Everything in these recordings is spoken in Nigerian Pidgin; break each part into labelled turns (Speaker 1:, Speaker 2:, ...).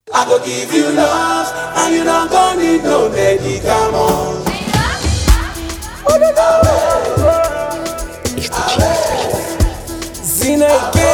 Speaker 1: I go give you love, and you don't go need no medicament.
Speaker 2: Zineke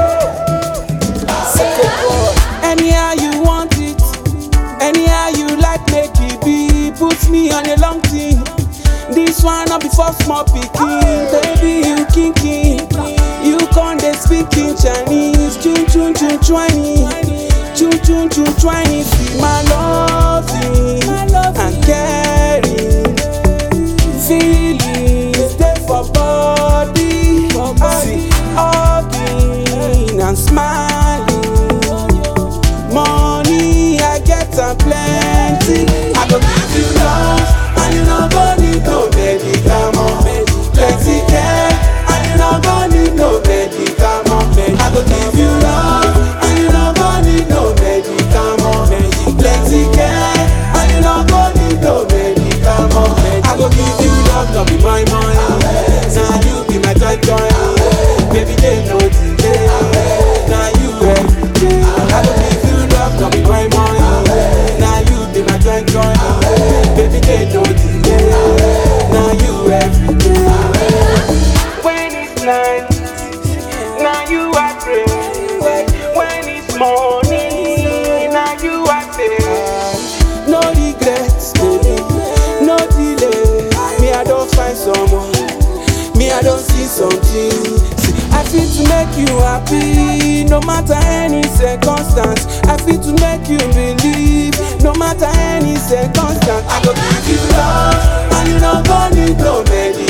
Speaker 2: Anyhow you want it Anyhow you like make it be Put me on a long thing This one not before small picking Baby you kinky You con dey speak in Chinese Chun chun chun chwani Chun chun chun chwani See my loving and caring feelings dey for body see hugging and smiling money i get am plenty
Speaker 1: I go give you love, and you don't go need no medicament. Plenty care, and you don't go need no medicament. I go give you love, and you don't go need no medicament. Plenty care, and you don't go need no medicament.
Speaker 2: i go give you love no be my money na you be my joy joy baby dey no delay na you everyday i go give you love no be my money na you be my joy joy baby dey no delay na you everyday. When it's night, now you I pray. When it's morning, now you I say. No regrets, baby, no delay. Me I don't find someone, me I don't see something. See, I feel to make you happy, no matter any circumstance. I feel to make you believe, no matter any circumstance.
Speaker 1: I go give you love, and you don't go need no medicament.